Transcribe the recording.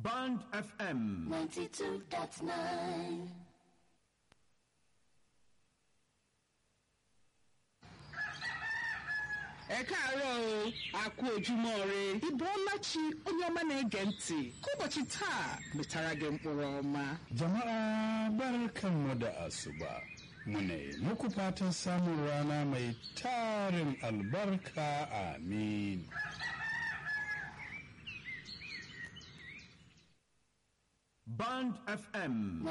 Band FM. 92.9. ẹ káàárọ̀ o àkú ojúmọ́ ire ìbọ̀ọ́lá chi onye ọma na-ege ntị ka ụbọchị taa metara gị mkpụrụ ọma Jama'a barkanmu da asuba. Muna yi muku fatan samun rana mai tarin albarka amin. Band FM.